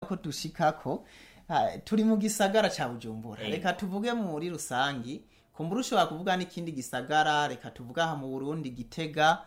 ko dushikako ah, turi mu gisagara ca bujumbura Eh. reka tuvuge muri rusangi kumbura ushobora kuvuga n'ikindi gisagara reka tuvuge aha mu burundi gitega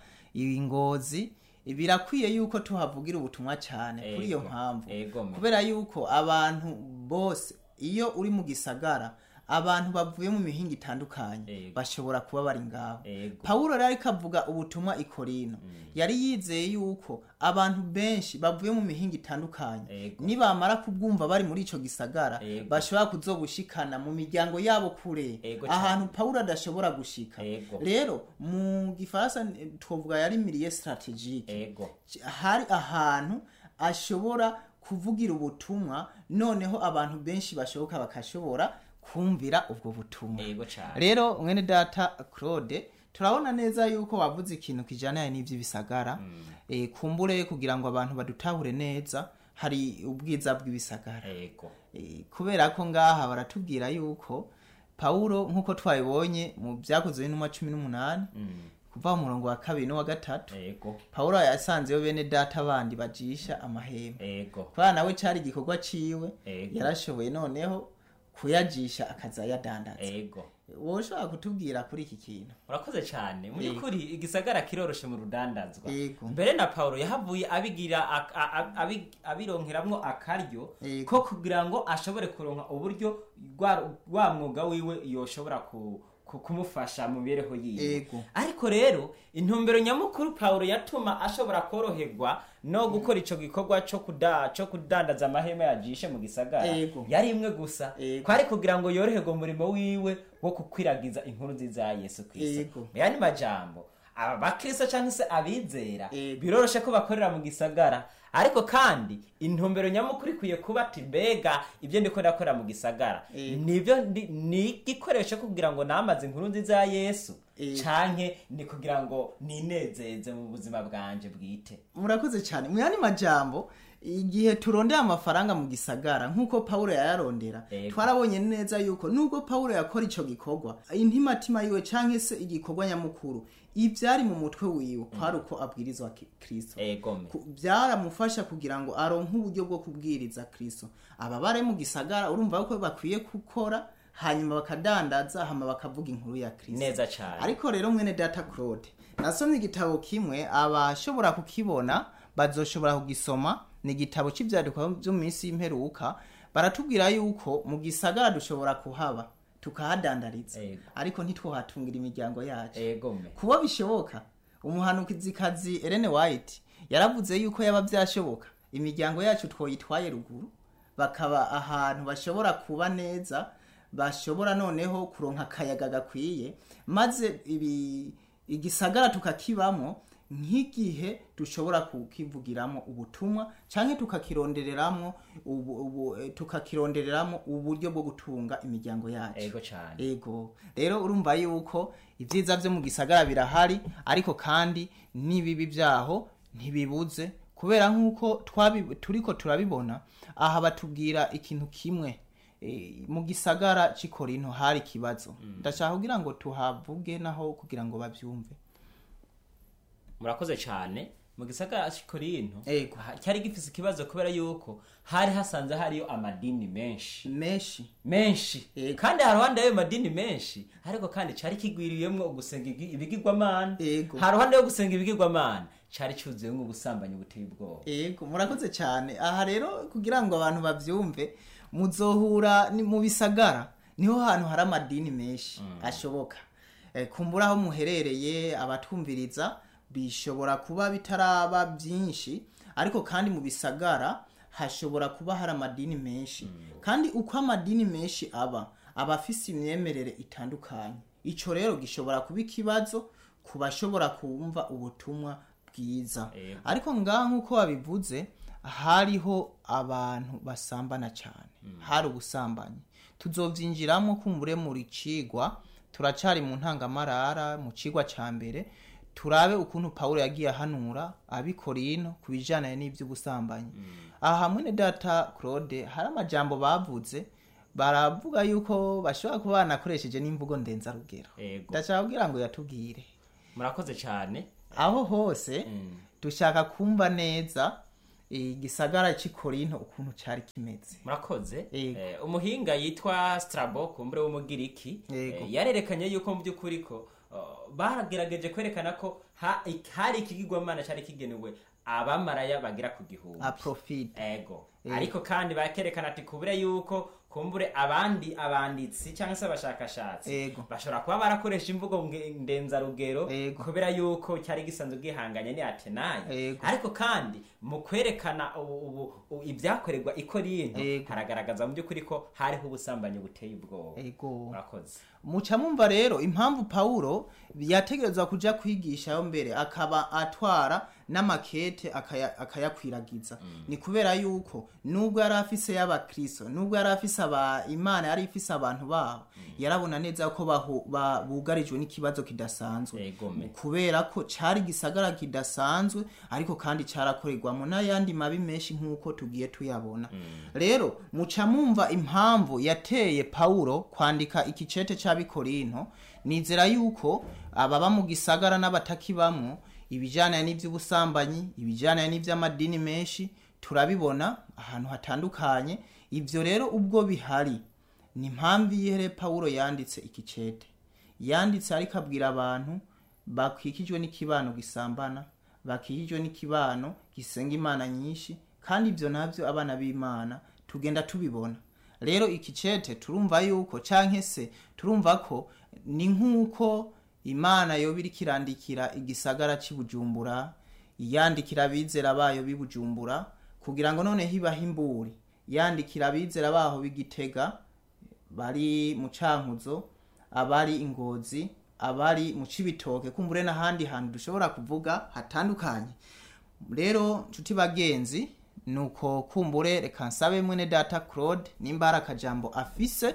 ingozi birakwiye yuko tuhavugira ubutumwa cyane kuri iyo Ego. mpamvu Ego me. kubera yuko abantu bose iyo uri mu gisagara abantu bavuye mu mihinga itandukanye Ego. bashobora kuba bari ngaho Ego. pawulo rero ariko avuga ubutumwa i korino yari yizeye yuko abantu benshi bavuye mu mihinga itandukanye Ego. nibamara kubwumva bari muri ico gisagara Ego. bashobora kuzobushikana mu miryango yabo kure Ego ahantu pawulo adashobora gushika Ego. rero mu gifaransa eh, twovuga yari miliye strategique ego hari ahantu ashobora kuvugira ubutumwa noneho abantu benshi bashoboka bakashobora kumvira ubwo butumwa ego cyane rero mwene data claude turabona neza yuko wavuze ikintu kijyanye n'iby'ibisagara Eh, kumbure kugira ngo abantu badutahure neza hari ubwiza bw'ibisagara ego Eh, kubera ko ngaha baratubwira yuko pawulo nk'uko twabibonye mu byakozwe n'intumwa cumi n'umunani kuva mu murongo wa kabiri n'uwa gatatu ego pawulo yasanzeyo bene data bandi bajisha amahema ego kubera nawe cyari igikorwa ciwe Ego. yarashoboye noneho kuyajisha akaza yadandaza ego wowe ushobora kutubwira kuri iki kintu urakoze cyane mu Yego. by'ukuri igisagara kiroroshe mu rudandazwa Yego. mbere na paulo yahavuye abigira ak- a- a- abi- abironkeramwo akaryo Yego. ko kugira ngo ashobore kuronka uburyo rwa rwa mwuga wiwe yoshobora ku ku- kumufasha mu mibereho yiwe Yego. ariko rero intumbero nyamukuru paulo yatuma ashobora koroherwa no gukora ico gikorwa co kuda co kudandaza amahema yajishe mu gisagara Yego. yari imwe gusa Yego. kwari kugira ngo yoroherwe umurimo wiwe wo gukwiragiza inkuru nziza ya yesu kristo Yego. mu yandi majambo aba bakristo cyangwa se abizera Yego. biroroshe ko bakorera mu gisagara ariko kandi intumbero nyamukuru ikwiye kuba ati mbega ibyo ndiko ndakorera mu gisagara Yego. nibyo ndi- ni igikoresho kugira ngo namaze inkuru nziza ya yesu Yego. canke ni kugira ngo ninezeze mu buzima bwanje bwite murakoze cyane mu yandi majambo igihe turondera amafaranga mu gisagara nk'uko pawulo yayarondera Ego. twarabonye neza yuko nubwo pawulo yakora ico gikorwa intimatima yiwe canke se igikorwa nyamukuru ivyari mu mutwe wiwe kwari uko abwirizwa ki- kristo egome Ku- byaramufasha kugira ngo aronke uburyo bwo kubwiriza kristo aba bare mu gisagara urumva ko bakwiye gukora hanyuma bakadandaza hama bakavuga inkuru ya kristo neza cane ariko rero mwene data claude nasomye igitabo kimwe abashobora kukibona bazoshobora kugisoma ni igitabo cy'ibyandikwa byo mu minsi y'imperuka baratubwira yuko mu gisagara dushobora kuhaba tukahadandariza Ego. ariko ntitwohatungira imiryango yacu egome kuba bishoboka umuhanukizikazi Ellen White yaravuze yuko yaba byashoboka imiryango yacu twoyitwaye ruguru bakaba ahantu bashobora kuba neza bashobora noneho kuronka akayaga gakwiye maze ibi igisagara tukakibamo nk'igihe dushobora kukivugiramo ubutumwa canke tukakirondereramo ubu, ubu, eh, tukakirondereramo uburyo bwo gutunga imiryango yacu ego cane ego rero urumva yuko ibyiza byo mu gisagara birahari ariko kandi n'ibibi byaho ntibibuze kubera nk'uko twabi- turiko turabibona aha batubwira ikintu kimwe Eh, mu gisagara cy'ikorinto hari ikibazo ndashaka kugira ngo tuhavuge naho kugira ngo babyumve murakoze cyane mu gisagara cy'ikorinto Ego. ha- cyari gifise ikibazo kubera yuko hari hasanze hariyo amadini menshi menshi menshi Ego. kandi haruhande y'ayo madini menshi ariko kandi cari kigwiriyemwo ugusenga igi- ibigirwamana Ego. haruhande yo gusenga ibigirwamana cari cuzuyemwo ubusambanyi buteye ubwoba ego murakoze cyane aha rero kugira ngo abantu babyumve muzohura ni mu bisagara niho hantu hari amadini menshi ashoboka Eh, kumbura aho muherereye abatwumviriza bishobora kuba bitaraba byinshi ariko kandi mu bisagara hashobora kuba hari amadini menshi kandi uko amadini menshi aba aba afise imyemerere itandukanye ico rero gishobora kuba ikibazo ku bashobora kumva ubutumwa bwiza Ego. ariko ngaha nk'uko wabivuze hariho abantu basambana cyane hari ubusambanyi tuzovyinjiramo kumbure muri cigwa turacari mu ntangamarara mu cigwa ca mbere turabe ukuntu pawulo yagiye ahanura abikorino ku bijanye n'ivy'ubusambanyi aha hamwe ne data claude hari amajambo bavuze baravuga yuko bashobora kuba banakoresheje n'imvugo ndenzarugero Ego. ndashaka kugira ngo yatubwire murakoze cyane aho hose Mm. dushaka kumva neza igisagara cy'i korinto ukuntu cyari kimeze murakoze Yego. Eh, umuhinga yitwa strabo kumbure w'umugiriki Yego. eh, yarerekanye yuko mu by'ukuri ko oh, baragerageje kwerekana ko ha- hari ikigirwamana cyari kigenewe abamaraya bagera ku gihumbi aprofite ego ariko kandi bakerekana ati kubure yuko kumbure abandi abanditsi cyangwa se abashakashatsi Ego. bashobora kuba barakoresha imvugo nge- ndenzarugero Ego. kubera yuko cyari gisanzwe gihanganye ni atenayi Ego. ariko kandi mu kwerekana ubu- ubu- u- ibyakorerwa i korinto Ego. haragaragaza mu by'ukuri ko hariho ubusambanyi buteye ubwoba ego murakoze muca mumva rero impamvu pawulo yategerezwa kuja kwigishayo mbere akaba atwara n'amakete akaya- akayakwiragiza ni kubera yuko nubwo yari afise y'abakristo nubwo yari afise aba imana yari ifise abantu babo yarabona neza ko bahu- ba- bugarijwe n'ikibazo kidasanzwe Egome. kubera ko cari gisagara kidasanzwe ariko kandi carakorerwamo n'ayandi mabi menshi nk'uko tugiye tuyabona rero muca mumva impamvu yateye pawulo kwandika ikicete c'abikorinto nizera yuko ababa mu gisagara n'abatakibamwo ibijanye n'ivy'ubusambanyi ibijanye n'ivy'amadini menshi turabibona ahantu hatandukanye ivyo rero ubwo bihari ni impamvu iyihere pawulo yanditse ikicete yanditse ariko abwira abantu bakikijwe n'ikibano gisambana bakikijwe n'ikibano gisenga imana nyinshi kandi ibyo nabyo abana b'imana tugenda tubibona rero ikicete turumva yuko canke se turumva ko ni nk'uko imana yoba iriko irandikira igisagara c'i bujumbura yandikira abizera bayo b'i bujumbura kugira ngo none hibaho imburi yandikira abizera baho b'igitega bari mu cankuzo abari ingozi abari mu cibitoke kumbure n'ahandi hantu dushobora kuvuga hatandukanye rero nshuti bagenzi nuko kumbure reka nsabe mwene data claude nimba hari akajambo afise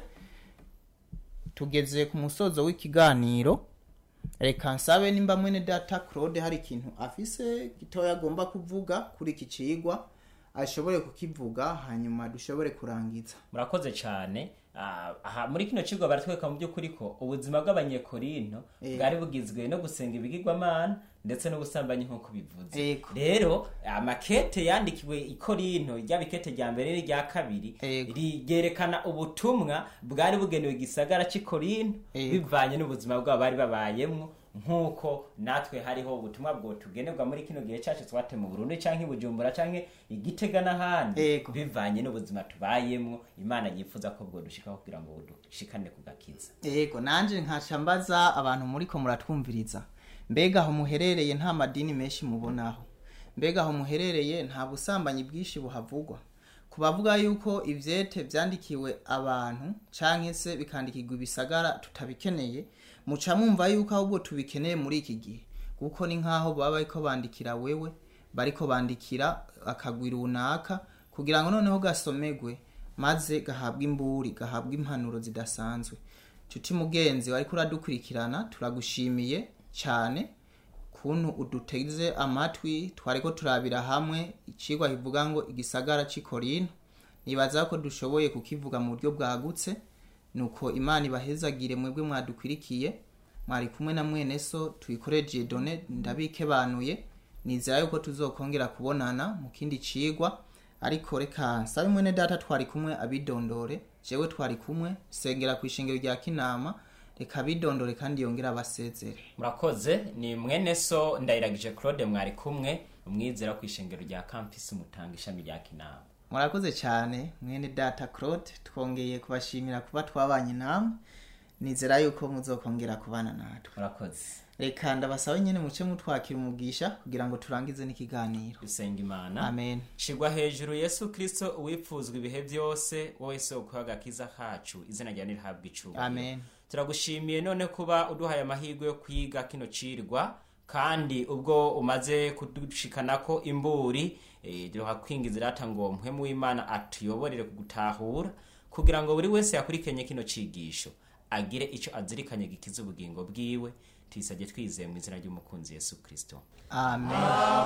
tugeze ku musozo w'ikiganiro reka nsabe nimba mwene data claude hari ikintu afise gitoya agomba kuvuga kuri iki cigwa ashobore kukivuga hanyuma dushobore kurangiza murakoze cyane Ah, aha muri kino kigo baratwereka mu by'ukuri ko ubuzima bw'abanyekorinto bwari bugizwe no gusenga ibigirwamana ndetse n'ubusambanyi nk'uko bivuze Ego. rero amakete yandikiwe i korinto ryaba ikete rya mbere n'irya kabiri Ego. ryerekana ubutumwa bwari bugenewe igisagara cy'i korinto Ego. bivanye n'ubuzima bwabo bari babayemwo nk'uko natwe hariho ubutumwa bwo tugenerwa muri kino gihe cyacu twate mu burundi cyangwa i bujumbura cyangwa igitega n'ahandi Ego. bivanye n'ubuzima tubayemwo imana yifuza ko bwo dushikaho kugira ngo dushikane ku gakiza yego nanje nkaca mbaza abantu muriko muratwumviriza mbega aho muherereye nta madini menshi mubonaho mbega aho muherereye nta busambanyi bwinshi buhavugwa ku bavuga yuko ivyete vyandikiwe abantu canke se bikandikirwa ibisagara tutabikeneye muca mwumva yuko ahubwo tubikeneye muri iki gihe kuko ni nk'aho baba bariko bandikira wewe bariko bandikira akagwi runaka kugira ngo noneho gasomegwe maze gahabwa imburi gahabwa impanuro zidasanzwe nshuti mugenzi wariko uradukurikirana turagushimiye cyane kuntu uduteze amatwi twariko turabira hamwe icigwa kivuga ngo igisagara c'i korinto nibaza ko dushoboye kukivuga mu buryo bwagutse nuko imana ibahezagire mwebwe mwadukwirikiye mwari kumwe na mwene so tuyikoreje done ndabikebanuye nizera yuko tuzokongera kubonana mu kindi cigwa ariko reka nsabe mwene data twari kumwe abidondore jewe twari kumwe sengera ku ishengero rya kinama reka abidondore kandi yongere abasezere murakoze ni mwene so ndayiragije claude mwari kumwe umwizera ku ishengero rya campus mutanga ishami rya kinama murakoze cyane mwene data claude twongeye kubashimira kuba twabanye namwe nizera yuko muzokongera kubana natwe murakoze reka ndabasabe nyine muce mutwakira umugisha kugira ngo turangize n'ikiganiro dusenga imana amen shirwa hejuru yesu kristo uwipfuzwa ibihe byose wowe soko y'agakiza kacu izina ryawe nirihabwa icubahiro amen turagushimiye none kuba uduhaye amahirwe yo kwiga kino cirwa kandi ubwo umaze kudushikanako imburi eh, duha kwingiza irata ngo mpwemu w'imana atuyoborere kugutahura kugira ngo buri wese yakurikenye kino cigisho agire ico azirikanye gikiza ubugingo bwiwe tuyisabye twizeye mu izina ry'umukunzi yesu kristo amen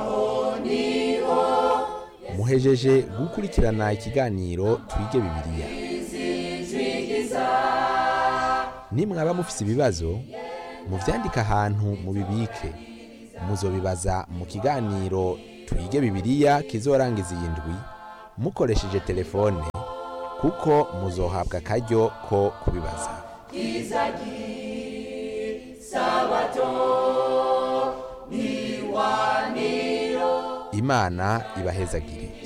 muhejeje gukurikirana ikiganiro twige bibiliya nimwaba mufise ibibazo muvyandike ahantu mubibike muzobibaza mu kiganiro twige bibiliya kizorangiza iyi ndwi mukoresheje telefone kuko muzohabwa akaryo ko kubibaza imana ibahezagire